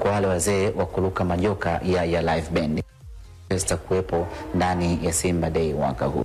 kwa wale wazee wa kuruka majoka ya, ya live band zitakuwepo ndani ya Simba Day mwaka huu.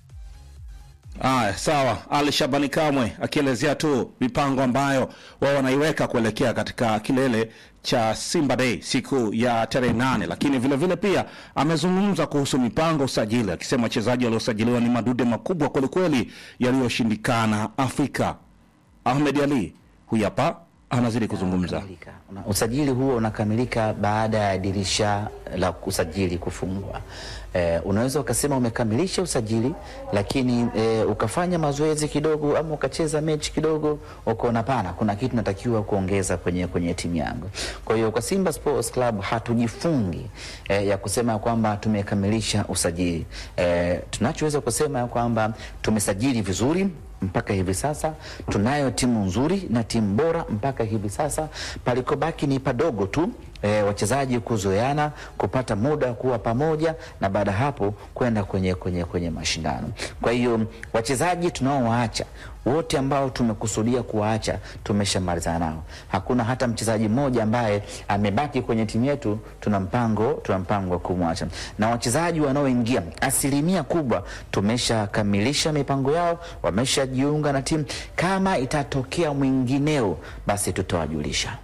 Aya, sawa. Ali Shabani Kamwe akielezea tu mipango ambayo wao wanaiweka kuelekea katika kilele cha Simba Day siku ya tarehe nane, lakini vile vile pia amezungumza kuhusu mipango usajili, akisema wachezaji waliosajiliwa ni madude makubwa kwelikweli yaliyoshindikana Afrika. Ahmed Ali huyu hapa anazidi kuzungumza. Unakamilika. Una- Usajili huo unakamilika baada ya dirisha la usajili kufungwa. Eh, unaweza ukasema umekamilisha usajili lakini eh, ukafanya mazoezi kidogo ama ukacheza mechi kidogo ukaona pana kuna kitu natakiwa kuongeza kwenye, kwenye timu yangu. Kwa hiyo kwa Simba Sports Club hatujifungi eh, ya kusema kwamba tumekamilisha usajili. Eh, tunachoweza kusema ya kwamba tumesajili vizuri mpaka hivi sasa tunayo timu nzuri na timu bora mpaka hivi sasa. Palikobaki ni padogo tu e, wachezaji kuzoeana, kupata muda wa kuwa pamoja, na baada ya hapo kwenda kwenye, kwenye, kwenye mashindano. Kwa hiyo wachezaji tunaowaacha wote ambao tumekusudia kuwaacha tumeshamalizana nao. Hakuna hata mchezaji mmoja ambaye amebaki kwenye timu yetu, tuna mpango tuna mpango wa kumwacha, na wachezaji wanaoingia asilimia kubwa tumeshakamilisha mipango yao, wameshajiunga na timu. Kama itatokea mwingineo, basi tutawajulisha.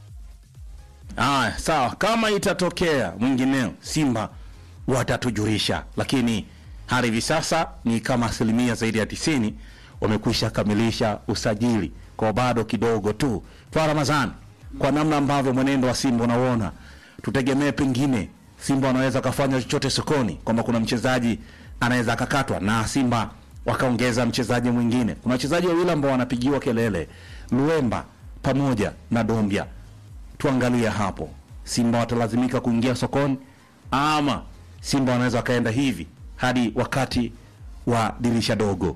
Aya, sawa. Kama itatokea mwingineo, Simba watatujulisha, lakini hadi hivi sasa ni kama asilimia zaidi ya tisini wamekwisha kamilisha usajili, kwa bado kidogo tu. Kwa Ramadhani, kwa namna ambavyo mwenendo wa Simba unauona, tutegemee pengine Simba wanaweza wakafanya chochote sokoni, kwamba kuna mchezaji anaweza akakatwa na Simba wakaongeza mchezaji mwingine. Kuna wachezaji wawili ambao wanapigiwa kelele, Luemba pamoja na Dombia tuangalie hapo, Simba watalazimika kuingia sokoni ama Simba wanaweza wakaenda hivi hadi wakati wa dirisha dogo.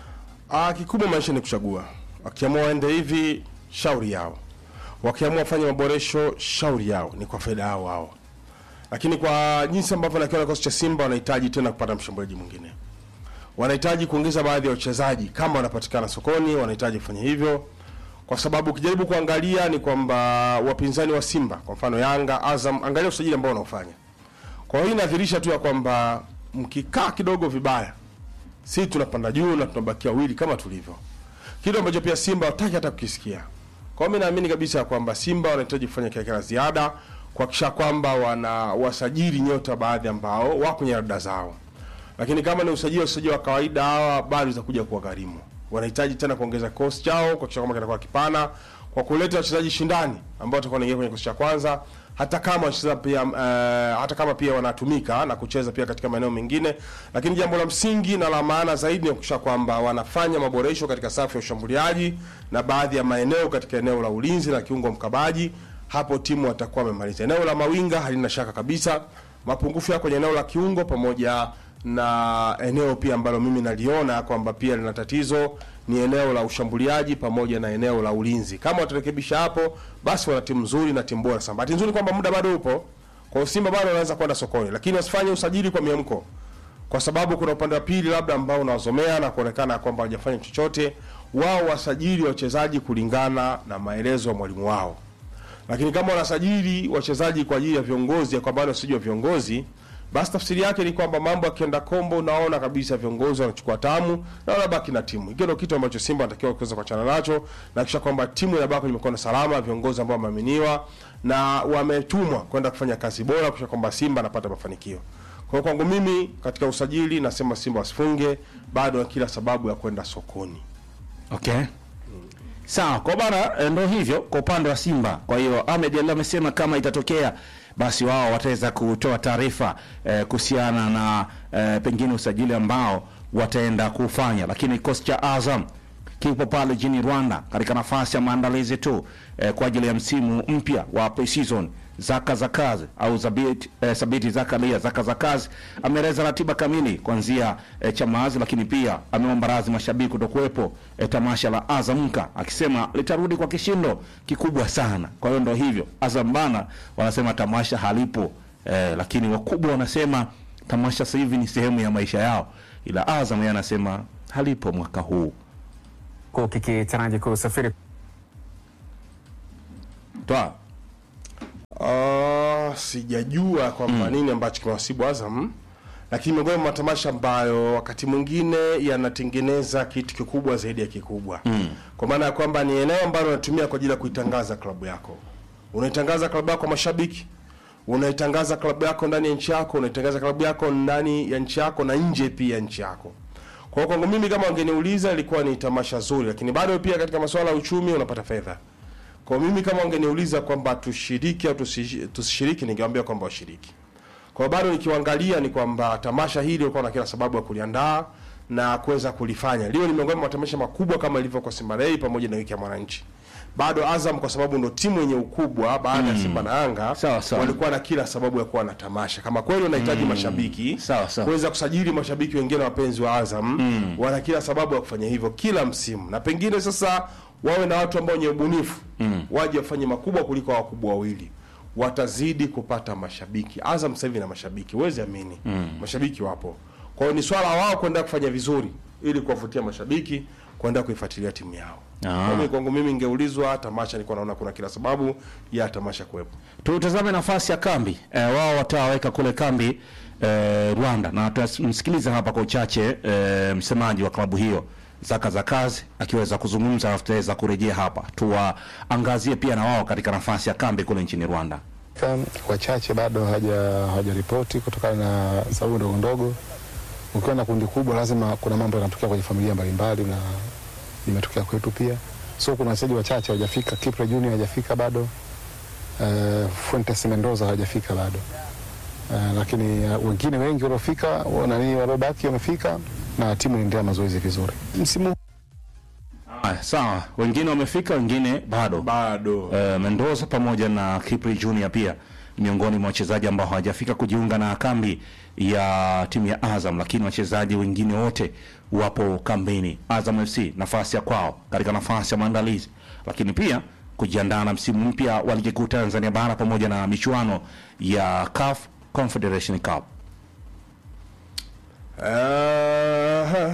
Ah, kikubwa maisha ni kuchagua. Wakiamua waende hivi, shauri yao. Wakiamua wafanye maboresho, shauri yao, ni kwa faida yao wao. Lakini kwa jinsi ambavyo nakiona kikosi cha Simba wanahitaji tena kupata mshambuliaji mwingine. Wanahitaji kuongeza baadhi ya wachezaji kama wanapatikana sokoni, wanahitaji kufanya hivyo kwa sababu ukijaribu kuangalia ni kwamba wapinzani wa Simba kwa mfano Yanga, Azam, angalia usajili ambao wanaofanya. Kwa hiyo inadhihirisha tu ya kwamba mkikaa kidogo vibaya, si tunapanda juu na tunabakia wawili kama tulivyo, kitu ambacho pia Simba wataki hata kukisikia. Kwa hiyo mimi naamini kabisa kwamba Simba wanahitaji kufanya kile kila ziada kuhakikisha kwamba wana wasajili nyota baadhi ambao wako kwenye rada zao, lakini kama ni usajili usajili wa kawaida, hawa bado itakuja kuwa gharimu. Wanahitaji tena kuongeza kikosi chao kuhakikisha kwamba kitakuwa kipana kwa kuleta wachezaji shindani ambao watakuwa wanaingia kwenye kikosi cha kwanza, hata kama wacheza pia uh, hata kama pia wanatumika na kucheza pia katika maeneo mengine, lakini jambo la msingi na la maana zaidi ni kuhakikisha kwamba wanafanya maboresho katika safu ya ushambuliaji na baadhi ya maeneo katika eneo la ulinzi na kiungo mkabaji. Hapo timu watakuwa wamemaliza. Eneo la mawinga halina shaka kabisa, mapungufu ya kwenye eneo la kiungo pamoja na eneo pia ambalo mimi naliona kwamba pia lina tatizo ni eneo la ushambuliaji pamoja na eneo la ulinzi. Kama watarekebisha hapo, basi wana timu nzuri na timu bora sana. Bahati nzuri kwamba muda bado upo, kwa hiyo Simba bado wanaweza kwenda sokoni, lakini wasifanye usajili kwa miamko, kwa sababu kuna upande wa pili labda ambao unawazomea na kuonekana kwamba hawajafanya chochote. Wao wasajili wachezaji kulingana na maelezo ya mwalimu wao, lakini kama wanasajili wachezaji kwa ajili ya viongozi, ya kwamba wasijui wa viongozi basi tafsiri yake ni kwamba mambo yakienda kombo, naona kabisa viongozi wanachukua tamu na wanabaki na timu. Hiyo ndio kitu ambacho Simba anatakiwa kuweza kuachana nacho na kisha kwamba timu inabaki kwenye mikono salama, viongozi ambao wameaminiwa na wametumwa kwenda kufanya kazi bora, kisha kwamba Simba anapata mafanikio. Kwa hiyo kwangu mimi katika usajili nasema Simba wasifunge, bado wana kila sababu ya kwenda sokoni. Okay. Sawa, kwa bana eh, ndo hivyo kwa upande wa Simba. Kwa hiyo Ahmed Ali amesema kama itatokea basi wao wataweza kutoa taarifa eh, kuhusiana na eh, pengine usajili ambao wataenda kufanya, lakini kikosi cha Azam kipo pale jini Rwanda katika nafasi ya maandalizi tu eh, kwa ajili ya msimu mpya wa pre-season. Zaka za kazi au Zabit, eh, Sabiti Zakaria Zaka za kazi ameeleza ratiba kamili kuanzia eh, Chamazi, lakini pia ameomba radhi mashabiki kutokuwepo eh, tamasha la Azamka akisema litarudi kwa kishindo kikubwa sana. Kwa hiyo ndo hivyo, Azam bana wanasema tamasha halipo eh, lakini wakubwa wanasema tamasha sasa hivi ni sehemu ya maisha yao, ila Azam yeye anasema halipo mwaka huu. Huku kikitaraji kusafiri Toa. Uh, sijajua kwamba nini ambacho kimewasibu Azam, lakini miongoni mwa matamasha ambayo wakati mwingine yanatengeneza kitu kikubwa zaidi ya kikubwa mm. kwa maana ya kwamba ni eneo ambalo unatumia kwa ajili ya kuitangaza klabu yako. Unaitangaza klabu yako kwa mashabiki, unaitangaza klabu yako ndani ya nchi yako, unaitangaza klabu yako ndani ya nchi yako na nje pia ya nchi yako. Kwa hiyo kwangu mimi, kama wangeniuliza, ilikuwa ni tamasha zuri, lakini bado pia katika masuala ya uchumi unapata fedha. Kwa mimi kama wangeniuliza kwamba tushiriki au tusi- tusishiriki, ningewaambia kwamba washiriki. Kwa hiyo bado nikiwaangalia ni kwamba tamasha hili lilikuwa na kila sababu ya kuliandaa na kuweza kulifanya. Leo ni miongoni mwa matamasha makubwa kama ilivyo kwa Simba Day pamoja na wiki ya Mwananchi. Bado Azam kwa sababu ndo timu yenye ukubwa baada ya Simba na Yanga Sawa, sawa. walikuwa na kila sababu ya kuwa na tamasha. Kama kweli unahitaji mashabiki Sawa, sawa. kuweza kusajili mashabiki wengine wapenzi wa Azam wana kila sababu ya kufanya hivyo kila msimu, na pengine sasa wawe na watu ambao wenye ubunifu waje wafanye makubwa kuliko wakubwa wawili, watazidi kupata mashabiki. Azam sasa hivi na mashabiki, huwezi amini, mashabiki wapo. Kwa hiyo ni swala wao kwenda kufanya vizuri ili kuwavutia mashabiki kwenda kuifuatilia timu yao. Ah. Kwa hiyo kwangu mimi ningeulizwa tamasha, nilikuwa naona kuna kila sababu ya tamasha kuwepo. Tutazame nafasi ya kambi e, wao wataweka kule kambi e, Rwanda, na tutamsikiliza hapa kwa uchache e, msemaji wa klabu hiyo Zaka za kazi akiweza kuzungumza, alafu tutaweza kurejea hapa tuwaangazie pia na wao katika nafasi ya kambi kule nchini Rwanda. Ka- wachache bado hawaja hawajaripoti kutokana na sababu ndogo ndogo. Ukiwa na kundi kubwa, lazima kuna mambo yanatokea kwenye familia mbalimbali, na imetokea kwetu pia. So kuna wachezaji wachache hawajafika. Kipre Junior hajafika bado, uh, Fuentes Mendoza hawajafika bado, uh, lakini uh, wengine wengi waliofika, wa- nani waliobaki wamefika, na timu inaendelea mazoezi vizuri msimu Haya, sawa, wengine wamefika, wengine bado. Bado e, Mendoza pamoja na Kipri Junior pia miongoni mwa wachezaji ambao hawajafika kujiunga na kambi ya timu ya Azam, lakini wachezaji wengine wote wapo kambini. Azam FC nafasi ya kwao katika nafasi ya maandalizi, lakini pia kujiandaa na msimu mpya wa ligi kuu Tanzania bara pamoja na michuano ya CAF Confederation Cup. Aha.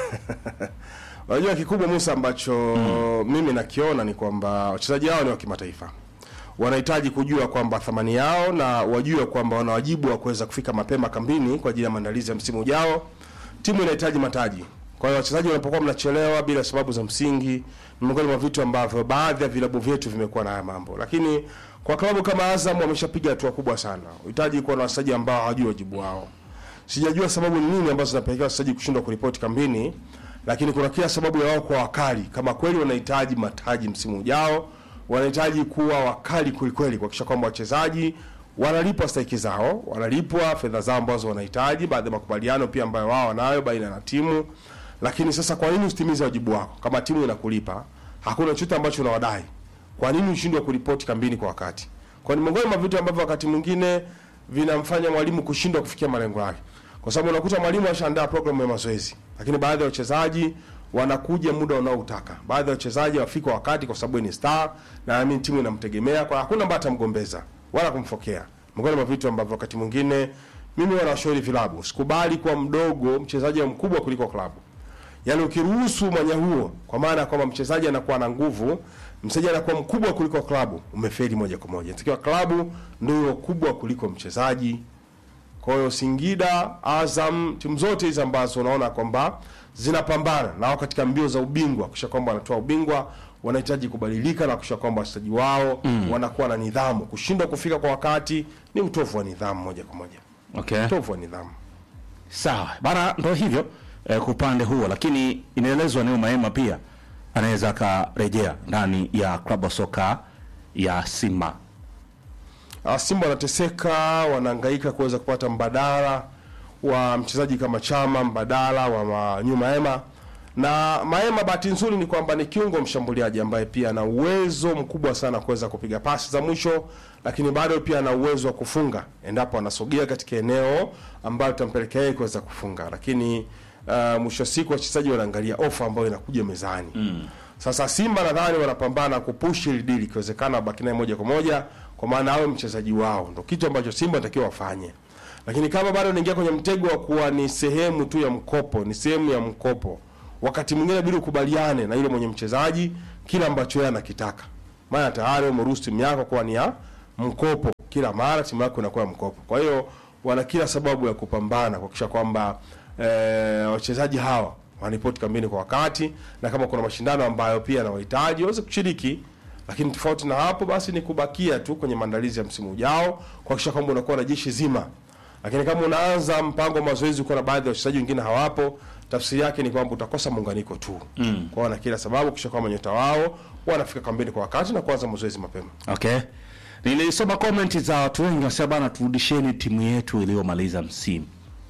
Unajua kikubwa Musa ambacho mimi nakiona ni kwamba wachezaji hao ni wa kimataifa, wanahitaji kujua kwamba thamani yao na wajue kwamba wana wajibu wa kuweza kufika mapema kambini kwa ajili ya maandalizi ya msimu ujao. Timu inahitaji mataji, kwa hiyo wachezaji wanapokuwa mnachelewa bila sababu za msingi, ni miongoni mwa vitu ambavyo baadhi ya vilabu vyetu vimekuwa na haya mambo, lakini kwa klabu kama Azam wameshapiga hatua kubwa sana. Uhitaji kuwa na wachezaji ambao hawajui wajibu wao sijajua sababu ni nini ambazo zinapelekea wachezaji kushindwa kuripoti kambini, lakini kuna kila sababu ya wao kwa wakali. Kama kweli wanahitaji mataji msimu ujao, wanahitaji kuwa wakali kwelikweli, kuhakikisha kwamba wachezaji wanalipwa stahiki zao, wanalipwa fedha zao ambazo wanahitaji, baadhi ya makubaliano pia ambayo wao wanayo baina na timu. Lakini sasa, kwa nini usitimize wajibu wako? Kama timu inakulipa, hakuna chochote ambacho unawadai, kwa nini ushindwe kuripoti kambini kwa wakati? Kwa ni miongoni mwa vitu ambavyo wakati mwingine vinamfanya mwalimu kushindwa kufikia malengo yake, kwa sababu unakuta mwalimu ashaandaa programu ya mazoezi, lakini baadhi ya wachezaji wanakuja muda unaotaka. Baadhi ya wachezaji wafika wakati, kwa sababu ni star na naamini timu inamtegemea, kwa hakuna ambaye atamgombeza wala kumfokea. Miongoni mwa vitu ambavyo wakati mwingine mimi wanashauri vilabu, sikubali kuwa mdogo mchezaji wa mkubwa kuliko klabu. Yaani ukiruhusu mwanya huo, kwa maana ya kwamba mchezaji anakuwa na nguvu, mchezaji anakuwa mkubwa kuliko klabu, umefeli moja kwa moja. Inatakiwa klabu ndio kubwa kuliko mchezaji. Kwa hiyo Singida, Azam, timu zote hizi ambazo unaona kwamba zinapambana na wao katika mbio za ubingwa, kisha kwamba wanatoa ubingwa, wanahitaji kubadilika na kisha kwamba wachezaji wao wanakuwa na nidhamu. Kushindwa kufika kwa wakati ni utovu wa nidhamu moja kwa moja, Okay. utovu wa nidhamu. Sawa bana, ndo hivyo eh, kwa upande huo, lakini inaelezwa Neo Maema pia anaweza akarejea ndani ya klabu ya soka ya Simba. Ah, Simba wanateseka, wanahangaika kuweza kupata mbadala wa mchezaji kama Chama, mbadala wa Manyu Maema. Na Maema, bahati nzuri ni kwamba ni kiungo mshambuliaji ambaye pia ana uwezo mkubwa sana kuweza kupiga pasi za mwisho, lakini bado pia ana uwezo wa kufunga endapo anasogea katika eneo ambalo litampelekea yeye kuweza kufunga. Lakini uh, mwisho wa siku wachezaji wanaangalia ofa ambayo inakuja mezani sasa Simba nadhani wanapambana kupush ili dili ikiwezekana wabaki naye moja kwa moja, kwa maana awe mchezaji wao, ndo kitu ambacho Simba natakiwa wafanye. Lakini kama bado naingia kwenye mtego wa kuwa ni sehemu tu ya mkopo, ni sehemu ya mkopo, wakati mwingine bidi ukubaliane na yule mwenye mchezaji kile ambacho yeye anakitaka, maana tayari umeruhusu timu yako kuwa ni ya mkopo. kila mara timu yako inakuwa mkopo. Kwa hiyo wana kila sababu ya kupambana kuhakikisha kwamba eh, wachezaji hawa wanaripoti kambini kwa wakati, na kama kuna mashindano ambayo pia yanawahitaji waweze kushiriki. Lakini tofauti na hapo, basi ni kubakia tu kwenye maandalizi ya msimu ujao, kuhakikisha kwamba unakuwa na jeshi zima. Lakini kama unaanza mpango wa mazoezi ukiwa na baadhi ya wachezaji wengine hawapo, tafsiri yake ni kwamba utakosa muunganiko tu. Mm. Kwa wana kila sababu kisha kwamba nyota wao wanafika kambini kwa wakati na kuanza mazoezi mapema. Okay. Nilisoma comment za watu wengi wasema bana, turudisheni timu yetu iliyomaliza msimu.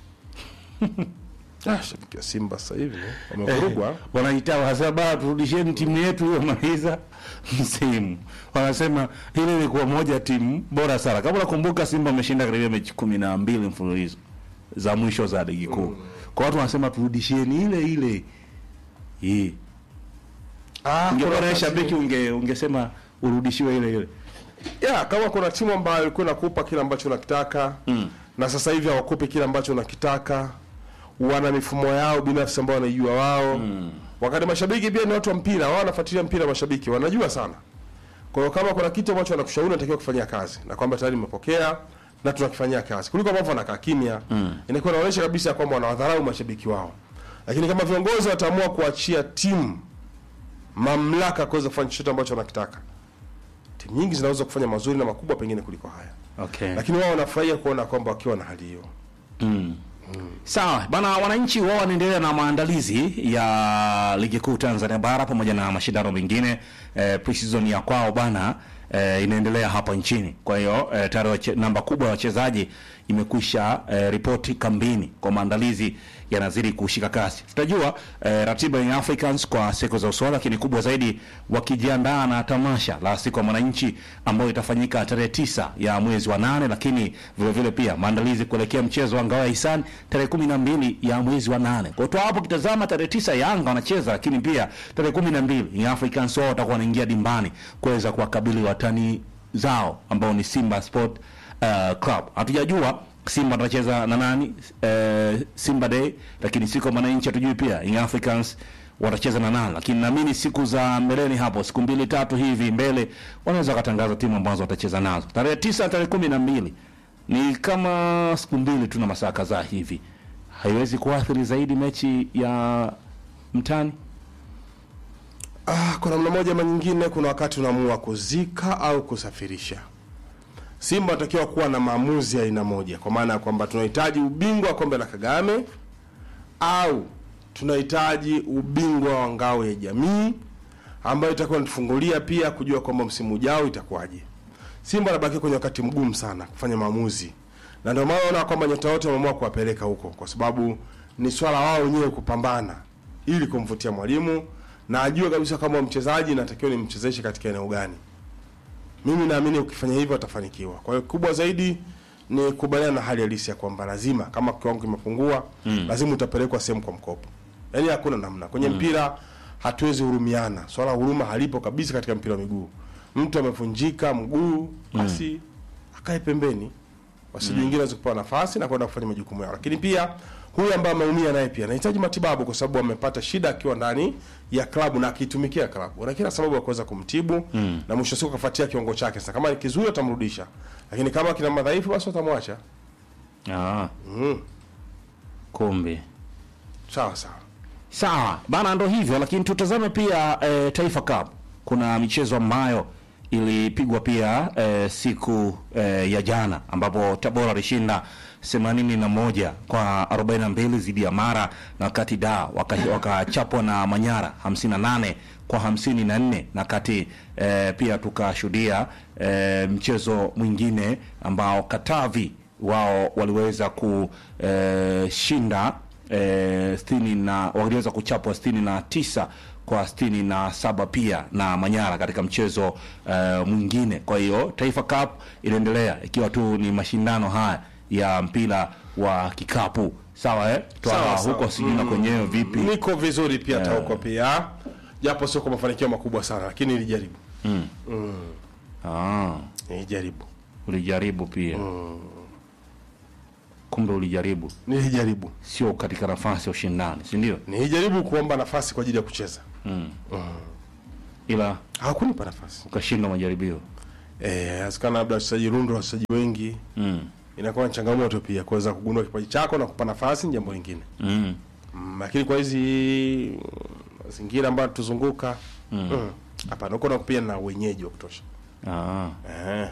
Ah, shabiki wa Simba sasa hivi wamevurugwa. Wanaita wasema bana, turudisheni timu yetu iliyomaliza msimu. Wanasema ile ilikuwa moja timu bora sana. Kama unakumbuka, Simba ameshinda karibia mechi kumi na mbili mfululizo za mwisho za ligi kuu. Kwa watu wanasema turudisheni ile ile. Hii. Ah, Ungekuwa kuna na wakati- shabiki unge ungesema urudishiwe ile ile. ya kama kuna timu ambayo ilikuwa inakupa kile ambacho unakitaka mm. na sasa hivi hawakupi kile ambacho unakitaka, wana mifumo yao binafsi ambao wanaijua wao mm. wakati mashabiki pia ni watu wa mpira, wao wanafuatilia mpira, mashabiki wanajua sana. Kwa hiyo kama kuna kitu ambacho wanakushauri unatakiwa kufanyia kazi na kwamba tayari nimepokea na tunakifanyia kazi, kuliko ambavyo wanakaa kimya mm. inakuwa inaonyesha kabisa ya kwamba wanawadharau mashabiki wao. Lakini kama viongozi wataamua kuachia timu mamlaka kuweza kufanya chochote ambacho wanakitaka, timu nyingi zinaweza kufanya mazuri na makubwa pengine kuliko haya, Okay. lakini wao wanafurahia kuona kwamba wakiwa na hali hiyo. Sawa bana, wananchi wao wanaendelea na maandalizi ya ligi kuu Tanzania bara pamoja na mashindano mengine eh, pre-season ya kwao bana eh, inaendelea hapa nchini. Kwa hiyo eh, tayari wache- namba kubwa ya wachezaji imekwisha eh, ripoti kambini kwa maandalizi yanazidi kushika kasi. Tutajua eh, ratiba ya Africans kwa siku za usoni, lakini kubwa zaidi wakijiandaa na tamasha la siku ya mwananchi ambayo itafanyika tarehe tisa ya mwezi wa nane, lakini vile vile pia maandalizi kuelekea mchezo wa ngao ya hisani tarehe kumi na mbili ya mwezi wa nane. Kwa hiyo hapo kitazama tarehe tisa Yanga wanacheza, lakini pia tarehe kumi na mbili ni Africans wao watakuwa wanaingia dimbani kuweza kuwakabili watani zao ambao ni Simba Sport uh, Club. Hatujajua Simba atacheza na nani uh, Simba Day, lakini siku ya mwananchi hatujui pia Young Africans watacheza na nani, lakini naamini siku za mbeleni hapo, siku mbili tatu hivi mbele, wanaweza wakatangaza timu ambazo watacheza nazo tarehe tisa, tarehe kumi na mbili. Ni kama siku mbili tu na masaa kadhaa hivi, haiwezi kuathiri zaidi mechi ya mtani. Ah, kwa namna moja ama nyingine, kuna wakati unaamua kuzika au kusafirisha. Simba anatakiwa kuwa na maamuzi ya aina moja, kwa maana ya kwamba tunahitaji ubingwa wa kombe la Kagame au tunahitaji ubingwa wa ngao ya jamii ambayo itakuwa inatufungulia pia kujua kwamba msimu ujao itakuwaje. Simba anabaki kwenye wakati mgumu sana kufanya maamuzi, na ndio maana unaona kwamba nyota wote wameamua kuwapeleka huko, kwa sababu ni swala wao wenyewe kupambana ili kumvutia mwalimu na ajue kabisa kama mchezaji natakiwa nimchezeshe katika eneo gani. Mimi naamini ukifanya hivyo atafanikiwa. Kwa hiyo kubwa zaidi ni kubaliana na hali halisi ya kwamba lazima kama kiwango kimepungua, lazima utapelekwa sehemu kwa mkopo. Yaani hakuna namna. Kwenye mpira hatuwezi hurumiana. Swala la huruma halipo kabisa katika mpira wa miguu. Mtu amevunjika mguu, basi akae pembeni. Wasije wengine waweze kupewa nafasi na kwenda kufanya majukumu yao. Lakini pia huyu ambaye ameumia naye pia anahitaji matibabu kwa sababu amepata shida akiwa ndani ya klabu na akitumikia klabu. Ana kila sababu ya kuweza kumtibu na mwisho wa siku akafuatia kiwango chake. Sasa kama ni kizuri atamrudisha. Lakini kama kina madhaifu basi watamwacha. Ah, Mm. kumbe Sawa sawa. Sawa bana, ndo hivyo, lakini tutazame pia e, Taifa Cup. Kuna michezo ambayo ilipigwa pia e, siku e, ya jana ambapo Tabora alishinda 81 kwa 42 dhidi ya Mara, na wakati da waka- wakachapwa na Manyara 58 kwa 54, na kati e, pia tukashuhudia e, mchezo mwingine ambao Katavi wao waliweza kushinda eh, sitini na waliweza kuchapwa sitini na tisa kwa sitini na saba pia na Manyara katika mchezo eh, mwingine. Kwa hiyo Taifa Cup inaendelea ikiwa tu ni mashindano haya ya mpira wa kikapu sawa, eh? Twala Sawa, sawa. huko sijui na kwenyewe vipi? Niko vizuri pia hata huko pia. Japo sio kwa mafanikio makubwa sana lakini nilijaribu. Ah, Nilijaribu. ulijaribu pia kumbe ulijaribu, Nilijaribu. sio katika nafasi ya ushindani, si ndio? Nilijaribu kuomba nafasi kwa ajili ya kucheza. Ila Hawakunipa nafasi. ukashindwa majaribio. eh, inawezekana labda wachezaji rundo la wachezaji wengi mm. inakuwa ni changamoto pia kuweza kugundua kipaji chako na kupa nafasi, ni jambo lingine Mm. mm, lakini kwa hizi mm, mazingira ambayo tuzunguka mm. hapana, uko na pia na wenyeji wa kutosha Ah. eh,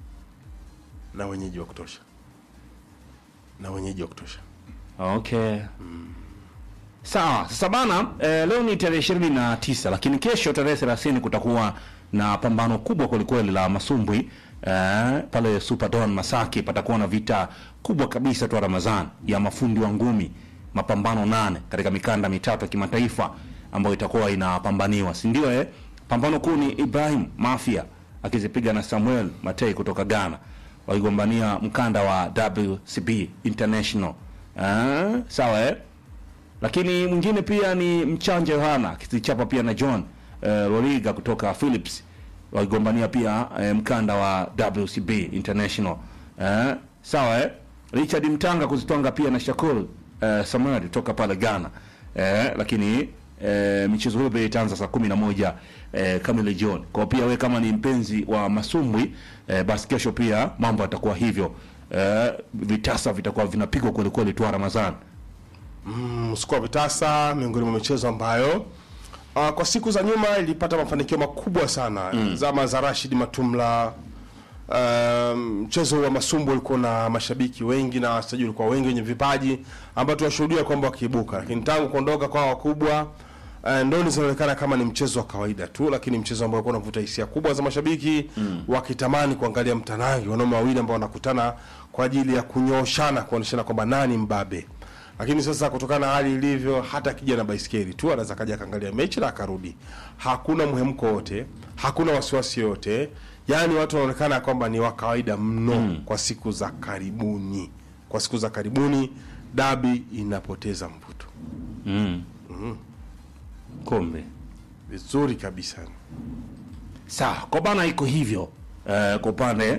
na wenyeji wa kutosha na wenyeji wa kutosha Okay. Sawa. Sasa bana, eh, leo ni tarehe ishirini na tisa lakini kesho tarehe thelathini kutakuwa na pambano kubwa kwelikweli la masumbwi eh, pale Superdome Masaki. Patakuwa na vita kubwa kabisa tu Ramadhan ya mafundi wa ngumi, mapambano nane katika mikanda mitatu ya kimataifa ambayo itakuwa inapambaniwa, si ndio? Eh, pambano kuu ni Ibrahim Mafia akizipiga na Samuel Matei kutoka Ghana wakigombania mkanda wa WCB International. Ah, sawa eh? Lakini mwingine pia ni Mchanja Yohana akizichapa pia na John eh, Roriga kutoka Philips wakigombania pia eh, mkanda wa WCB International. Eh, sawa eh? Richard Mtanga kuzitwanga pia na Shakur eh, Samuel kutoka pale Ghana. Eh, lakini eh, michezo hiyo pia itaanza saa kumi na moja eh, kamili jioni. Kwa pia we kama ni mpenzi wa masumbwi eh, basi kesho pia mambo yatakuwa hivyo. Eh, vitasa vitakuwa vinapigwa kweli kweli tu Ramadhani. mm, msuko wa vitasa miongoni mwa michezo ambayo uh, kwa siku za nyuma ilipata mafanikio makubwa sana mm. zama za Rashid Matumla um, mchezo wa masumbu ulikuwa na mashabiki wengi na wachezaji walikuwa wengi wenye vipaji ambao tunashuhudia kwamba wakiibuka, lakini tangu kuondoka kwa wakubwa uh, ndoni zinaonekana kama ni mchezo wa kawaida tu, lakini mchezo ambao ulikuwa unavuta hisia kubwa za mashabiki mm. wakitamani kuangalia mtanangi, wanaume wawili ambao wanakutana kwa ajili ya kunyooshana, kuonyeshana kwamba nani mbabe lakini sasa kutokana na hali ilivyo, hata akija na baiskeli tu anaweza kaja akaangalia mechi na akarudi. Hakuna mhemko wote, hakuna wasiwasi yote, yaani watu wanaonekana kwamba ni wa kawaida mno kwa siku za karibuni. Kwa siku za karibuni dabi inapoteza mvuto Mm. Kombe. vizuri kabisa. Sawa, kwa bana iko hivyo eh, kwa upande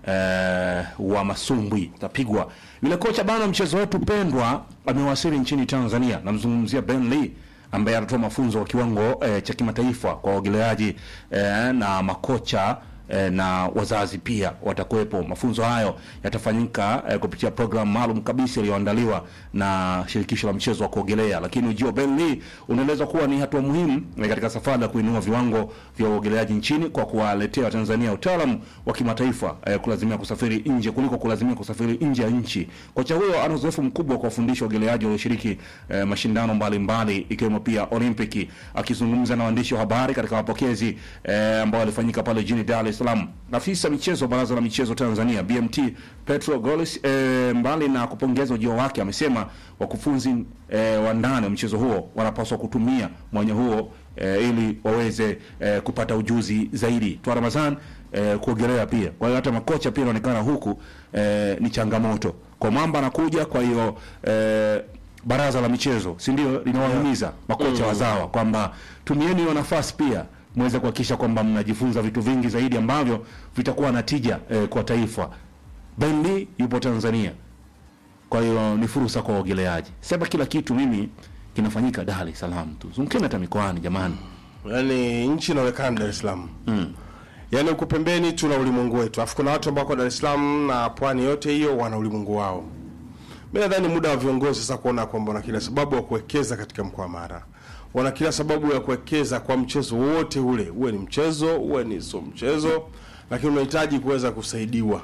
eh, wa masumbwi tapigwa. Yule kocha bana, mchezo wetu pendwa amewasili nchini Tanzania. Namzungumzia Ben Lee ambaye anatoa mafunzo wa kiwango eh, cha kimataifa kwa waogeleaji eh, na makocha eh, na wazazi pia watakuwepo. Mafunzo hayo yatafanyika eh, kupitia programu maalum kabisa iliyoandaliwa na shirikisho la mchezo wa kuogelea. Lakini ujio wa Ben Lee unaelezwa kuwa ni hatua muhimu eh, katika safari ya kuinua viwango vya uogeleaji nchini kwa kuwaletea Watanzania utaalamu wa kimataifa eh, kulazimia kusafiri nje kuliko kulazimia kusafiri nje ya nchi. Kocha huyo ana uzoefu mkubwa wa kuwafundisha waogeleaji walioshiriki eh, mashindano mbalimbali ikiwemo pia Olimpiki. Akizungumza na waandishi wa habari katika mapokezi eh, ambao walifanyika pale jijini Dar es Salaam, afisa michezo wa Baraza la Michezo Tanzania BMT Petro Golis eh, mbali na kupongeza ujio wake amesema wakufunzi eh, wa ndani wa mchezo huo wanapaswa kutumia mwanya huo eh, ili waweze eh, kupata ujuzi zaidi. Twa Ramadhan eh, kuogelea pia. Kwa hiyo hata makocha pia inaonekana huku eh, ni changamoto kwa mwamba anakuja. Kwa hiyo eh, baraza la michezo si ndio linawahimiza makocha wazawa kwamba tumieni hiyo nafasi pia muweze kuhakikisha kwamba mnajifunza vitu vingi zaidi ambavyo vitakuwa na tija eh, kwa taifa. Ben Lee yupo Tanzania, kwa hiyo ni fursa kwa waogeleaji. Sema kila kitu mimi kinafanyika Dar es Salaam tu, zungukeni hata mikoani jamani. Yaani nchi inaonekana Dar es Salaam mm. Yaani huku pembeni tuna ulimwengu wetu, alafu kuna watu ambao wako Dar es Salaam na pwani yote hiyo wana ulimwengu wao. Mimi nadhani muda wa viongozi sasa kuona kwamba wana kila sababu ya kuwekeza katika mkoa wa Mara, wana kila sababu ya kuwekeza kwa mchezo wote ule, uwe ni mchezo uwe ni sio mchezo, lakini unahitaji kuweza kusaidiwa.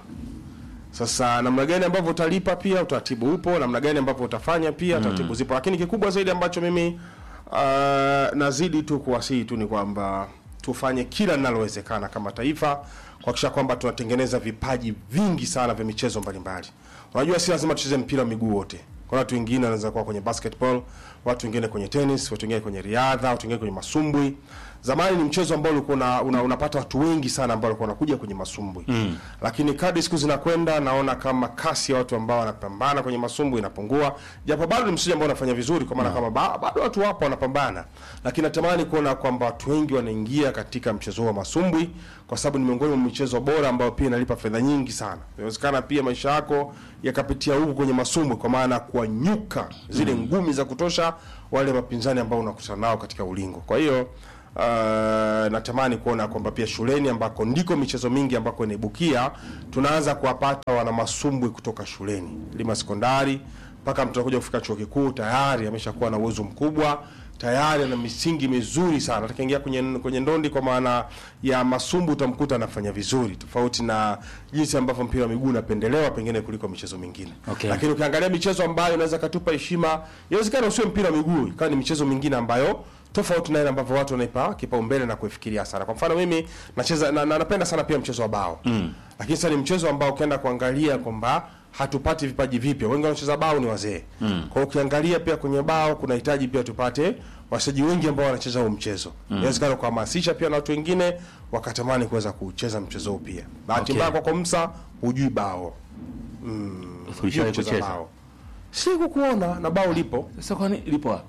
Sasa namna gani ambavyo utalipa pia utaratibu upo, namna gani ambavyo utafanya pia taratibu zipo, lakini kikubwa zaidi ambacho mimi uh, nazidi tu kuwasihi tu ni kwamba tufanye kila linalowezekana kama taifa kuhakikisha kwamba tunatengeneza vipaji vingi sana vya michezo mbalimbali. Unajua, si lazima tucheze mpira wa miguu wote. Kuna watu wengine wanaweza kuwa kwenye basketball, watu wengine kwenye tennis, watu wengine kwenye riadha, watu wengine kwenye masumbwi. Zamani ni mchezo ambao ulikuwa una, una, unapata watu wengi sana ambao walikuwa wanakuja kwenye masumbwi mm. Lakini kadri siku zinakwenda, naona kama kasi ya watu ambao wanapambana kwenye masumbwi inapungua, japo bado ni mchezo ambao unafanya vizuri, kwa maana kama ba, bado watu wapo wanapambana, lakini natamani kuona kwamba watu wengi wanaingia katika mchezo huu wa masumbwi, kwa sababu ni miongoni mwa michezo bora ambayo pia inalipa fedha nyingi sana. Inawezekana pia maisha yako yakapitia huku kwenye masumbwi, kwa maana kuwanyuka zile ngumi za kutosha wale mapinzani ambao unakutana nao katika ulingo. Kwa hiyo uh, natamani kuona kwamba pia shuleni ambako ndiko michezo mingi ambako inaibukia tunaanza kuwapata wana masumbwi kutoka shuleni lima sekondari mpaka mtu anakuja kufika chuo kikuu tayari ameshakuwa na uwezo mkubwa tayari ana misingi mizuri sana atakiingia kwenye, kwenye ndondi kwa maana ya masumbu utamkuta anafanya vizuri tofauti na jinsi ambavyo mpira wa miguu unapendelewa pengine kuliko michezo mingine Okay. lakini ukiangalia michezo ambayo inaweza katupa heshima inawezekana usiwe mpira wa miguu ikawa ni michezo mingine ambayo tofauti na ile ambavyo watu wanaipa kipaumbele na kuifikiria sana kwa mfano mimi nacheza na, na, napenda sana pia mchezo wa bao mm. lakini sasa ni mchezo ambao ukienda kuangalia kwamba hatupati vipaji vipya wengi wanaocheza bao ni wazee mm. kwa hiyo ukiangalia pia kwenye bao kunahitaji pia tupate wachezaji wengi ambao wanacheza huo mchezo inawezekana kuhamasisha pia na watu wengine wakatamani kuweza kucheza mchezo huu pia bahati Okay. mbaya kwako msa hujui bao hujui Ulishawahi kucheza kucheza? bao siku kuona na bao lipo Sasa kwani lipo wapi?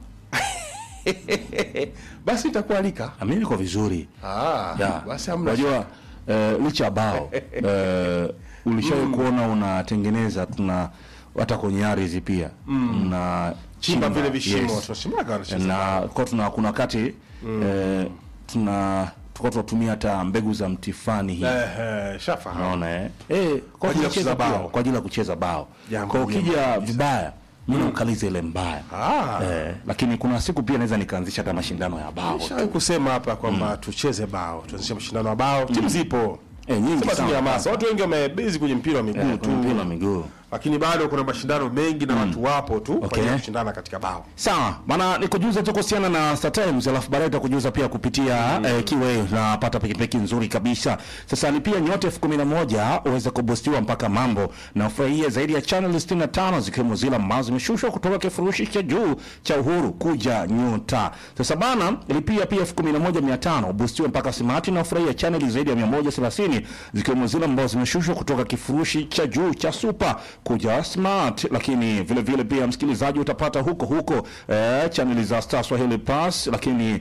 basi itakualika Ah, mimi niko vizuri. ah, Ya. basi hamna Unajua eh, licha ya bao eh, ulishawahi kuona unatengeneza tuna hata kwenye ardhi pia na chimba vile vishimo yes. tunashimaga wanacheza na kwa tuna kuna wakati eh, tuna tulikuwa tunatumia hata mbegu za mtifani hii Ehe, shafahamu unaona eh eh kwa ajili ajili ya kucheza ya bao. bao kwa ajili ya kucheza bao Jambo kwa jema ukija vibaya mimi naukaliza ile mbaya Ah. eh, lakini kuna siku pia naweza nikaanzisha hata mashindano ya bao Nishawahi kusema hapa kwamba tucheze bao tuanzishe mashindano ya bao timu zipo eh, nyingi sema tu ni sana hamasa watu wengi wamebezi kwenye mpira wa miguu eh, tu kwenye mpira wa miguu lakini bado kuna mashindano mengi na watu wapo tu kwa Okay. ajili ya kushindana katika bao Sawa, maana nikujuza tu kuhusiana na Star Times, alafu baadaye utakujuza pia kupitia eh, kiwe na pata pikipiki nzuri kabisa. Sasa lipia nyote elfu kumi na moja uweze kubustiwa mpaka mambo na ufurahie zaidi ya channel 65 zikiwemo zile ambazo zimeshushwa kutoka kifurushi cha juu cha Uhuru kuja nyota. Sasa bana, lipia pia elfu kumi na moja mia tano ubustiwe mpaka smart na ufurahie channel zaidi ya 130 zikiwemo zile ambazo zimeshushwa kutoka kifurushi cha juu cha super kuja smart, lakini vile vile pia msikilizaji utapata huko huko eh, chaneli za Star Swahili Plus, lakini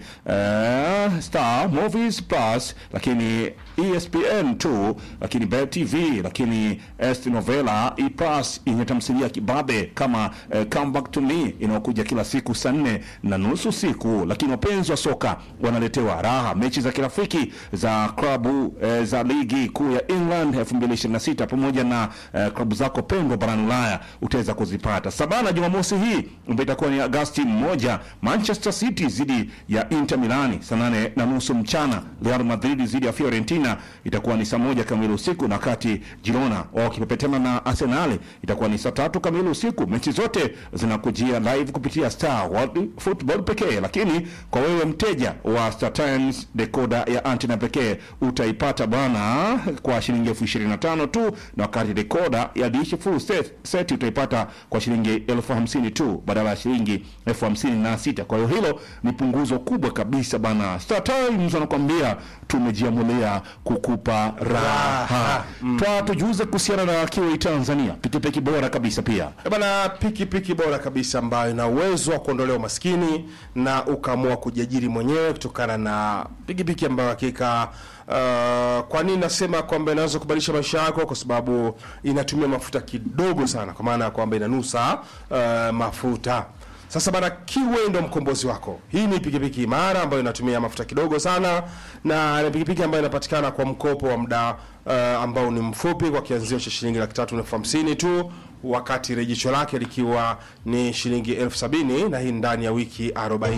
eh, Star Movies Plus, lakini ESPN 2, lakini Bet TV, lakini Est Novela E Plus yenye tamthilia kibabe kama eh, Come Back to Me inayokuja kila siku saa nne na nusu siku, lakini wapenzi wa soka wanaletewa raha mechi za kirafiki za klabu eh, za ligi kuu ya England 2026 pamoja na eh, klabu zako pendwa barani Ulaya utaweza kuzipata. Sabana Jumamosi hii ambayo itakuwa ni Agasti moja, Manchester City zidi ya Inter Milani saa nane na nusu mchana. Real Madrid zidi ya Fiorentina itakuwa ni saa moja kamili usiku, na wakati Girona wao wakipepetana na Arsenal itakuwa ni saa tatu kamili usiku. Mechi zote zinakujia live kupitia Star World Football pekee, lakini kwa wewe mteja wa Star Times decoder ya antenna pekee utaipata bwana kwa shilingi elfu ishirini na tano tu, na wakati decoder ya dish full set, set utaipata kwa shilingi elfu hamsini tu badala ya shilingi elfu hamsini na sita. Kwa hiyo hilo ni punguzo kubwa kabisa bana. Star Times wanakuambia tumejiamulia kukupa raha. Twa tujuze kuhusiana na Kiwi Tanzania, pikipiki bora kabisa pia Eh bana piki piki bora kabisa ambayo ina uwezo wa kuondolea umaskini na ukaamua kujiajiri mwenyewe kutokana na pikipiki ambayo hakika uh, kwa nini nasema kwamba inaweza kubadilisha maisha yako kwa sababu inatumia mafuta kidogo sana kwa maana ya kwamba inanusa uh, mafuta sasa bana Kiwe ndo mkombozi wako. Hii ni pikipiki imara ambayo inatumia mafuta kidogo sana na ni pikipiki ambayo inapatikana kwa mkopo wa muda uh, ambao ni mfupi kwa kianzio cha shilingi laki tatu na elfu hamsini tu wakati rejesho lake likiwa ni shilingi elfu sabini na hii ndani ya wiki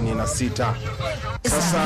46. Sasa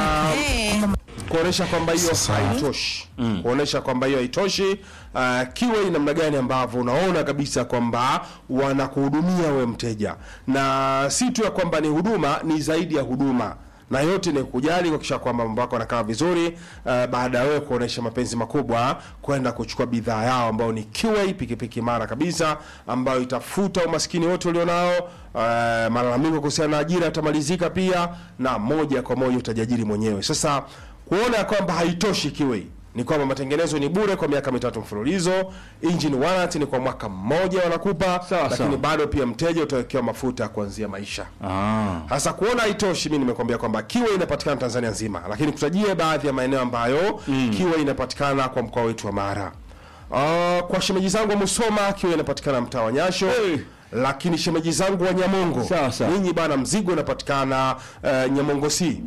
kuonesha kwamba hiyo haitoshi kuonesha kwamba hiyo haitoshi uh, kiwe ni namna gani ambavyo unaona kabisa kwamba wanakuhudumia we mteja na si tu ya kwamba ni huduma ni zaidi ya huduma na yote ni kujali kuhakikisha kwamba mambo yako yanakaa vizuri uh, baada ya wewe kuonesha mapenzi makubwa kwenda kuchukua bidhaa yao ambao ni QA pikipiki imara kabisa ambayo itafuta umaskini wote ulionao uh, malalamiko kuhusiana na ajira yatamalizika pia na moja kwa moja utajiajiri mwenyewe sasa kuona ya kwamba haitoshi kiwe ni kwamba matengenezo ni bure kwa miaka mitatu mfululizo engine warranty ni kwa mwaka mmoja wanakupa Sawa, lakini sawa. bado pia mteja utawekewa mafuta ya kuanzia maisha ah. sasa kuona haitoshi, mimi nimekwambia kwamba kiwe inapatikana Tanzania nzima, lakini kutajie baadhi ya maeneo ambayo kiwe inapatikana kwa mkoa wetu wa Mara. Uh, kwa shemeji zangu wa Musoma kiwe inapatikana mtaa wa Nyasho Hey. lakini shemeji zangu wa Nyamongo Sawa, sawa. ninyi bana, mzigo unapatikana uh, Nyamongo C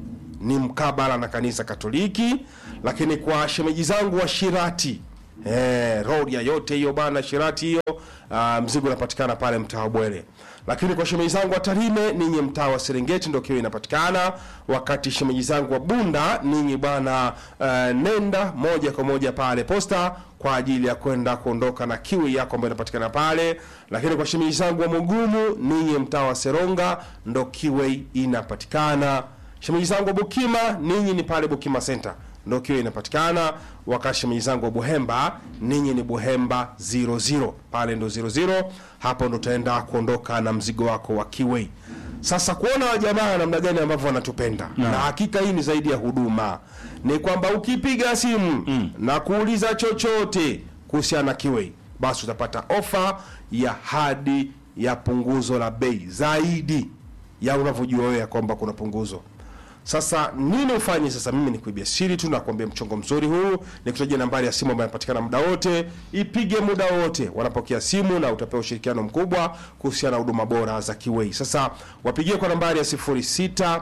ni mkabala na kanisa Katoliki, lakini kwa shemeji zangu wa Shirati eh, road ya yote hiyo bana, Shirati hiyo ah, mzigo unapatikana pale mtaa wa Bwere. Lakini kwa shemeji zangu wa Tarime, ninyi mtaa wa Serengeti ndio kiwa inapatikana, wakati shemeji zangu wa Bunda, ninyi bana eh, nenda moja kwa moja pale posta kwa ajili ya kwenda kuondoka na kiwi yako ambayo inapatikana pale. Lakini kwa shemeji zangu wa Mugumu, ninyi mtaa wa Seronga ndo kiwe inapatikana. Shemeji zangu wa Bukima, ninyi ni pale Bukima Center ndo kiwe inapatikana. Wakati shemeji zangu wa Buhemba, ninyi ni Buhemba 00 pale ndo 00, hapo ndo utaenda kuondoka na mzigo wako wa kiwe. Sasa kuona wajamaa namna gani ambavyo wanatupenda na hakika hii ni zaidi ya huduma, ni kwamba ukipiga simu na kuuliza chochote kuhusiana na kiwe, basi utapata ofa ya hadi ya punguzo la bei zaidi ya unavyojua wewe ya kwamba kuna punguzo. Sasa nini ufanye? Sasa mimi nikuibia siri tu, nakwambia mchongo mzuri huu, nikutajia nambari ya simu ambayo inapatikana muda wote. Ipige muda wote, wanapokea simu na utapewa ushirikiano mkubwa kuhusiana na huduma bora za Kiwei. Sasa wapigie kwa nambari ya 06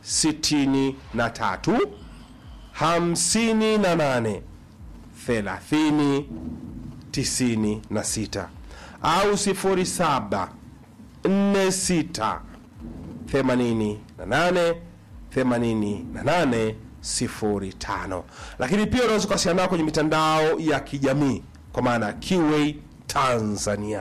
63 58 30 96 au 07 46 88 88 05. Lakini pia unaweza kuwasiliana nao kwenye mitandao ya kijamii kwa maana ya QA Tanzania.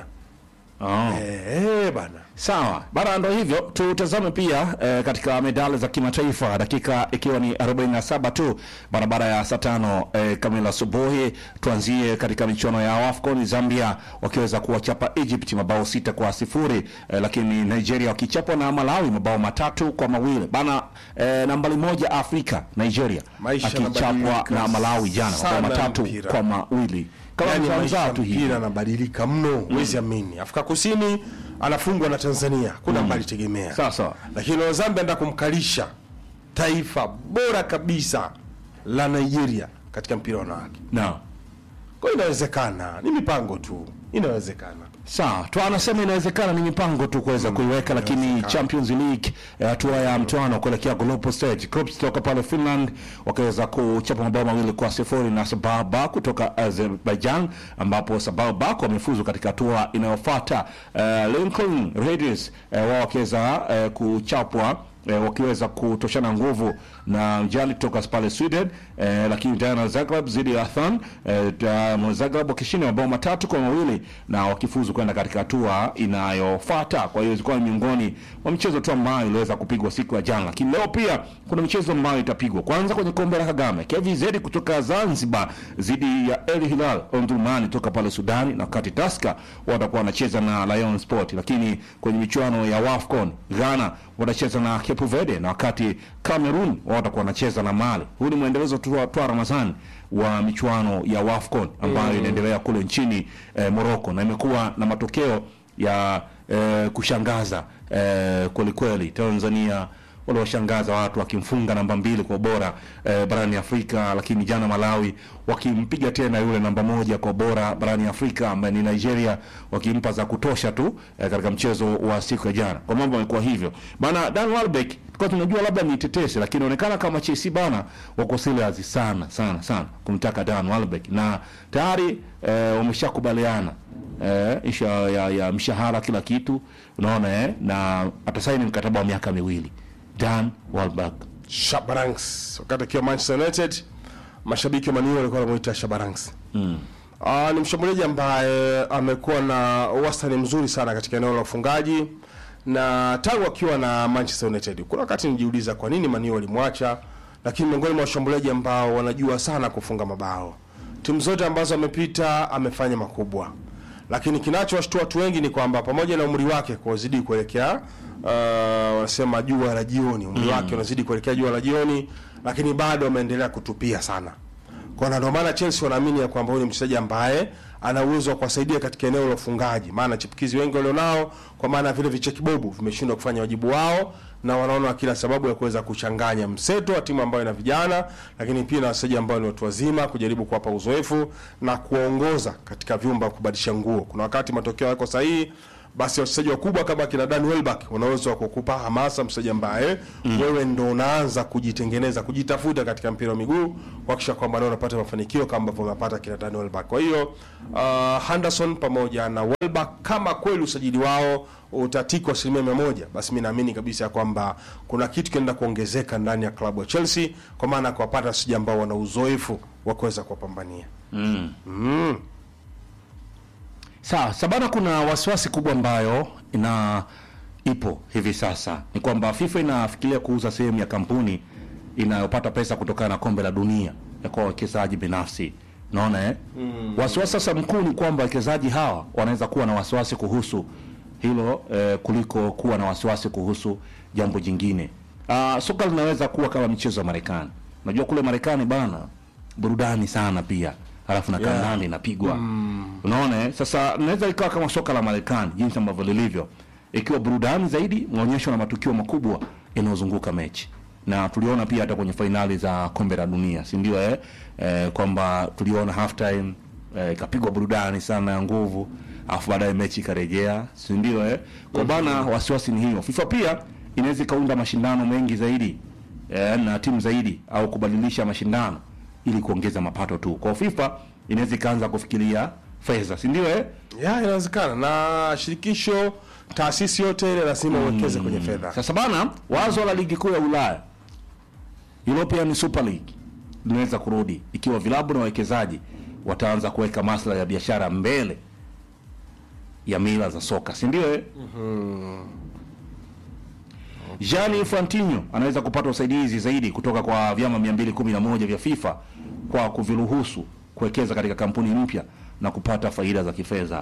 Oh. Eh, bana. Sawa bana, ndo hivyo. Tutazame pia eh, katika medali za kimataifa, dakika ikiwa ni 47 tu barabara ya saa tano eh, kamili asubuhi. Tuanzie katika michuano ya AFCON, Zambia wakiweza kuwachapa Egypt mabao sita kwa sifuri eh, lakini Nigeria wakichapwa na Malawi mabao matatu kwa mawili bana. Eh, nambari moja Afrika Nigeria Maisha akichapwa yanabadilika na Malawi jana mabao sana matatu mpira. kwa mawili kama Yaani mzaa maisha mzaa ya tu hivi. mpira yanabadilika mno, huwezi amini. Afrika Kusini anafungwa na Tanzania, kuna mbali tegemea. Sawa sawa. Lakini leo Zambia enda kumkalisha taifa bora kabisa la Nigeria katika mpira wa wanawake. Naam. Kwa hiyo inawezekana, ni mipango tu, inawezekana. Sawa, tu anasema inawezekana ni mipango tu kuweza kuiweka, lakini Champions League eh, hatua ya mtoano kuelekea global stage, Clubs kutoka pale Finland wakiweza kuchapa mabao mawili kwa sifuri na Sababa kutoka Azerbaijan, ambapo Sababa wamefuzu katika hatua inayofuata. Eh, Lincoln Raiders eh, wao wakiweza eh, kuchapwa eh, wakiweza kutoshana nguvu na Mjali kutoka pale Sweden eh, lakini Dynamo Zagreb zidi ya Athan eh, Dynamo Zagreb wakishinda mabao matatu kwa mawili na wakifuzu kwenda katika hatua inayofuata. Kwa hiyo ilikuwa ni miongoni mwa michezo tu ambayo iliweza kupigwa siku ya jana, lakini leo pia kuna michezo ambayo itapigwa. Kwanza kwenye kombe la Kagame, KVZ kutoka Zanzibar zidi ya El Hilal Omdurman kutoka pale Sudani, na wakati Tusker watakuwa wanacheza na Lion Sport, lakini kwenye michuano ya WAFCON Ghana watacheza na Cape Verde na wakati Cameroon wao watakuwa wanacheza na Mali. Huu ni mwendelezo tu wa twa Ramadhani wa michuano ya WAFCON ambayo inaendelea kule nchini eh, Morocco na imekuwa na matokeo ya eh, kushangaza eh, kweli kweli. Tanzania waliwashangaza watu wakimfunga namba mbili kwa bora eh, barani Afrika, lakini jana Malawi wakimpiga tena yule namba moja kwa bora barani Afrika ambaye ni Nigeria, wakimpa za kutosha tu eh, katika mchezo wa siku ya jana. Kwa mambo yamekuwa hivyo bana. Dan Welbeck tulikuwa tunajua labda ni tetesi, lakini inaonekana kama Chelsea bana wako serious sana sana sana kumtaka Dan Welbeck na tayari eh, wameshakubaliana eh, isha ya, ya mshahara kila kitu unaona eh, na atasaini mkataba wa miaka miwili Dan Welbeck. Shabarangs wakati akiwa Manchester United, mashabiki wa Man U walikuwa wanamuita Shabarangs. Mm. Uh, ni mshambuliaji ambaye amekuwa na wastani mzuri sana katika eneo la ufungaji na tangu akiwa na Manchester United. Kuna wakati nijiuliza kwa nini Man U walimwacha, lakini miongoni mwa washambuliaji ambao wanajua sana kufunga mabao. Timu zote ambazo amepita amefanya makubwa, lakini kinachowashtua watu wengi ni kwamba pamoja na umri wake kuzidi kuelekea uh, wanasema jua la jioni, umri wake unazidi kuelekea jua la jioni, lakini bado ameendelea kutupia sana kwa na ndio maana Chelsea wanaamini ya kwamba huyu ni mchezaji ambaye ana uwezo wa kuwasaidia katika eneo la ufungaji, maana chipukizi wengi walionao, kwa maana vile vichekibobu vimeshindwa kufanya wajibu wao, na wanaona kila sababu ya kuweza kuchanganya mseto wa timu ambayo ina vijana, lakini pia na wachezaji ambao ni watu wazima, kujaribu kuwapa uzoefu na kuwaongoza katika vyumba kubadilisha nguo. Kuna wakati matokeo yako sahihi, basi wachezaji wakubwa kama kina Dan Welbeck wanaweza kukupa hamasa, mchezaji ambaye wewe ndo unaanza kujitengeneza kujitafuta katika mpira wa miguu kuhakikisha kwamba leo unapata mafanikio kama ambavyo wamepata kina Dan Welbeck. Kwa hiyo uh, Henderson pamoja na Welbeck, kama kweli usajili wao utatikwa asilimia mia moja, basi mi naamini kabisa ya kwamba kuna kitu kinaenda kuongezeka ndani ya klabu ya Chelsea, kwa maana ya kuwapata wachezaji ambao wana uzoefu wa kuweza kuwapambania. Sawa, sabana, kuna wasiwasi kubwa ambayo ina ipo hivi sasa ni kwamba FIFA inafikiria kuuza sehemu ya kampuni inayopata pesa kutokana na kombe la dunia ya kwa wawekezaji binafsi. Naona eh? Wasiwasi sasa mkuu ni kwamba wawekezaji hawa wanaweza kuwa na wasiwasi kuhusu hilo eh, kuliko kuwa na wasiwasi kuhusu jambo jingine. Ah, soka linaweza kuwa kama michezo ya Marekani. Unajua kule Marekani bana burudani sana pia halafu na kandanda inapigwa unaona eh? Sasa naweza ikawa kama soka la Marekani jinsi ambavyo lilivyo, ikiwa burudani zaidi, maonyesho na matukio makubwa yanayozunguka mechi, na tuliona pia hata kwenye fainali za kombe la dunia, si ndio eh? Eh, kwamba tuliona half time eh, ikapigwa burudani sana ya nguvu, alafu baadaye mechi ikarejea, si ndio eh? Kwa bana, wasiwasi ni hiyo. FIFA pia inaweza ikaunda mashindano mengi zaidi eh, na timu zaidi au kubadilisha mashindano ili kuongeza mapato tu. Kwa FIFA inaweza ikaanza kufikiria fedha, si ndio eh? Ya, inawezekana na shirikisho, taasisi yote ile lazima uwekeze kwenye fedha. Sasa bana, wazo la ligi kuu ya Ulaya European Super League linaweza kurudi ikiwa vilabu na wawekezaji wataanza kuweka maslahi ya biashara mbele ya mila za soka, si ndio eh? Gianni Infantino anaweza kupata usaidizi zaidi kutoka kwa vyama 211 vya FIFA kwa kuviruhusu kuwekeza katika kampuni mpya na kupata faida za kifedha.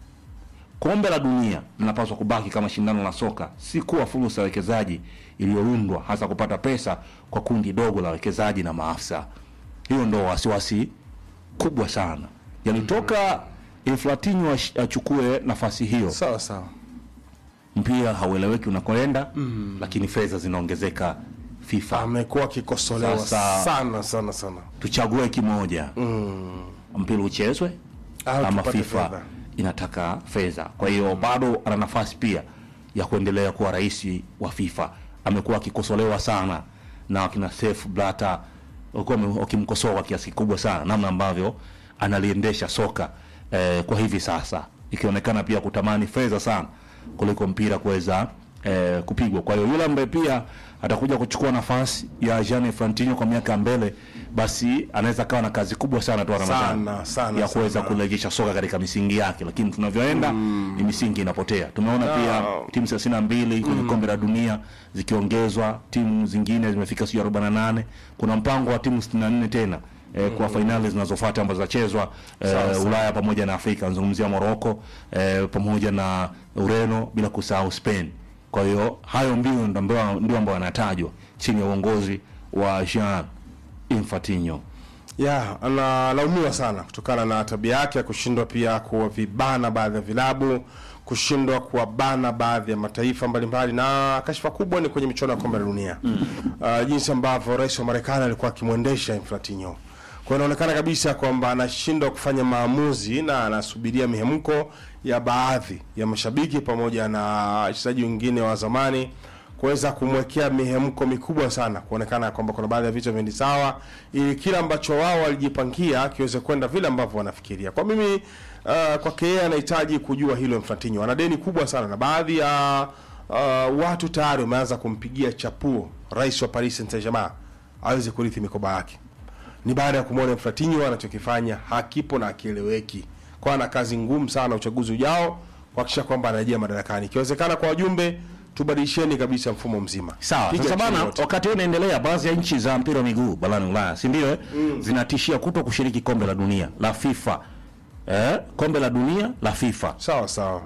Kombe la dunia linapaswa kubaki kama shindano la soka, si kuwa fursa ya wekezaji iliyoundwa hasa kupata pesa kwa kundi dogo la wawekezaji na maafisa. Hiyo ndo wasiwasi kubwa sana, yaani toka Infantino ash- achukue nafasi hiyo Sawa sawa. mpira haueleweki unakoenda, lakini fedha zinaongezeka FIFA. Amekuwa akikosolewa Sasa- sana sana sana. Tuchague kimoja, mpira uchezwe Au ama tupate FIFA fedha. inataka fedha. Kwa hiyo bado ana nafasi pia ya kuendelea kuwa rais wa FIFA. Amekuwa akikosolewa sana na wakina Sepp Blatter walikuwa wame- wakimkosoa kwa kiasi kikubwa sana namna ambavyo analiendesha soka eh, kwa hivi sasa, ikionekana pia kutamani fedha sana kuliko mpira kuweza eh, kupigwa. Kwa hiyo yule ambaye pia atakuja kuchukua nafasi ya Gianni Infantino kwa miaka ya mbele, basi anaweza kawa na kazi kubwa sana tu Ramadhani Sana, sana, ya kuweza sana. kurejesha soka katika misingi yake, lakini tunavyoenda ni misingi inapotea. Tumeona pia timu thelathini na mbili kwenye kombe la dunia zikiongezwa, timu zingine zimefika sijui arobaini na nane. Kuna mpango wa timu sitini na nne tena eh, kwa fainali zinazofuata ambazo zitachezwa eh, Ulaya pamoja na Afrika. Nazungumzia Morocco eh, pamoja na Ureno, bila kusahau Spain. Kwa hiyo hayo mbio ndo ambayo- ndio ambayo yanatajwa chini ya uongozi wa Jean Infantino. ya analaumiwa sana kutokana na tabia yake ya kushindwa pia kuwavibana baadhi ya vilabu kushindwa kuwabana baadhi ya mataifa mbalimbali na kashfa kubwa ni kwenye michuano ya kombe la dunia uh, jinsi ambavyo rais wa marekani alikuwa akimwendesha inflatino kwa hiyo inaonekana kabisa kwamba anashindwa kufanya maamuzi na anasubiria mihemko ya baadhi ya mashabiki pamoja na wachezaji wengine wa zamani kuweza kumwekea mihemko mikubwa sana kuonekana kwamba kuna baadhi ya vitu viendi sawa ili kila ambacho wao walijipangia kiweze kwenda vile ambavyo wanafikiria kwa mimi uh, kwake yeye anahitaji kujua hilo Infantino ana deni kubwa sana na baadhi ya uh, watu tayari wameanza kumpigia chapuo rais wa Paris Saint-Germain aweze kurithi mikoba yake ni baada ya kumwona Infantino anachokifanya hakipo na akieleweki kwa ana kazi ngumu sana uchaguzi ujao kuhakikisha kwamba anarejea madarakani ikiwezekana kwa wajumbe tubadilisheni kabisa mfumo mzima Sawa, Piga sasa chini bana, yote. wakati huu unaendelea, baadhi ya nchi za mpira wa miguu barani Ulaya, si ndio? eh? Zinatishia kuto kushiriki kombe la dunia la FIFA. Eh, kombe la dunia la FIFA sawa sawa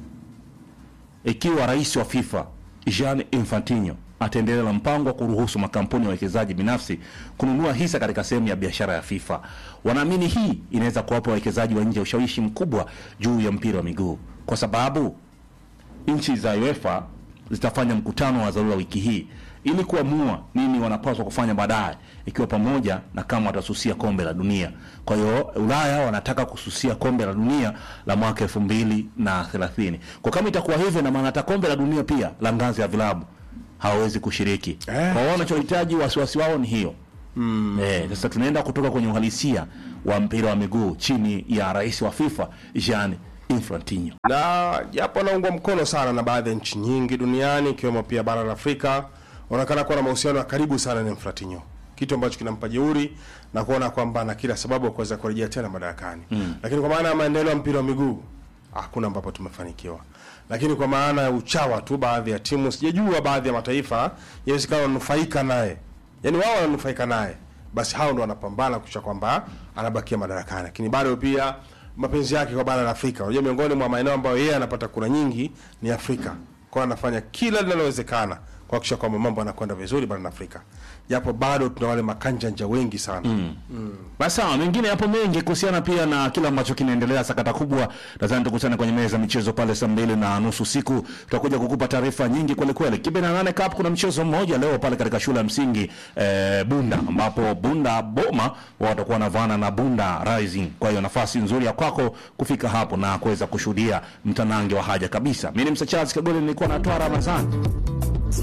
ikiwa rais wa FIFA Gianni Infantino ataendelea na mpango wa kuruhusu makampuni ya wawekezaji binafsi kununua hisa katika sehemu ya biashara ya FIFA. Wanaamini hii inaweza kuwapa wawekezaji wa nje ushawishi mkubwa juu ya mpira wa miguu, kwa sababu nchi za UEFA zitafanya mkutano wa dharura wiki hii ili kuamua nini wanapaswa kufanya baadaye, ikiwa pamoja na kama watasusia kombe la dunia. Kwa hiyo Ulaya wanataka kususia kombe la dunia la mwaka elfu mbili na thelathini. Kwa kama itakuwa hivyo, na maana hata kombe la dunia pia la ngazi ya vilabu hawawezi kushiriki. Eh. Kwa hiyo wanachohitaji wasiwasi wao ni hiyo Eh, sasa tunaenda kutoka kwenye uhalisia wa mpira wa miguu chini ya rais wa FIFA Gianni Infantino. na japo anaungwa mkono sana na baadhi ya nchi nyingi duniani ikiwemo pia bara la Afrika, wanaonekana kuwa na mahusiano ya karibu sana na Infantino, kitu ambacho kinampa jeuri na kuona kwamba ana kila sababu ya kuweza kurejea tena madarakani mm. Lakini kwa maana ya maendeleo ya mpira wa miguu hakuna ambapo tumefanikiwa, lakini kwa maana ya uchawa tu, baadhi ya timu sijajua, baadhi ya mataifa inawezekana wananufaika naye, yaani wao wananufaika naye, basi hao ndo wanapambana kuisha kwamba anabakia madarakani, lakini bado pia mapenzi yake kwa bara la Afrika. Unajua, miongoni mwa maeneo ambayo yeye anapata kura nyingi ni Afrika, kwa anafanya kila linalowezekana kuhakikisha kwamba mambo yanakwenda vizuri barani Afrika, japo bado tuna wale makanjanja wengi sana mm. Basi sawa, mengine yapo mengi kuhusiana pia na kile ambacho kinaendelea, sakata kubwa. Nadhani tukutane kwenye meza ya michezo pale saa mbili na nusu usiku, tutakuja kukupa taarifa nyingi kweli kweli. Kibe na nane Cup, kuna mchezo mmoja leo pale katika shule ya msingi eh, Bunda, ambapo Bunda Boma wao watakuwa wanavaana na Bunda Rising. Kwa hiyo nafasi nzuri ya kwako kufika hapo na kuweza kushuhudia mtanange wa haja kabisa. Mimi ni Msa Charles Kagole, nilikuwa natoa Ramadhani.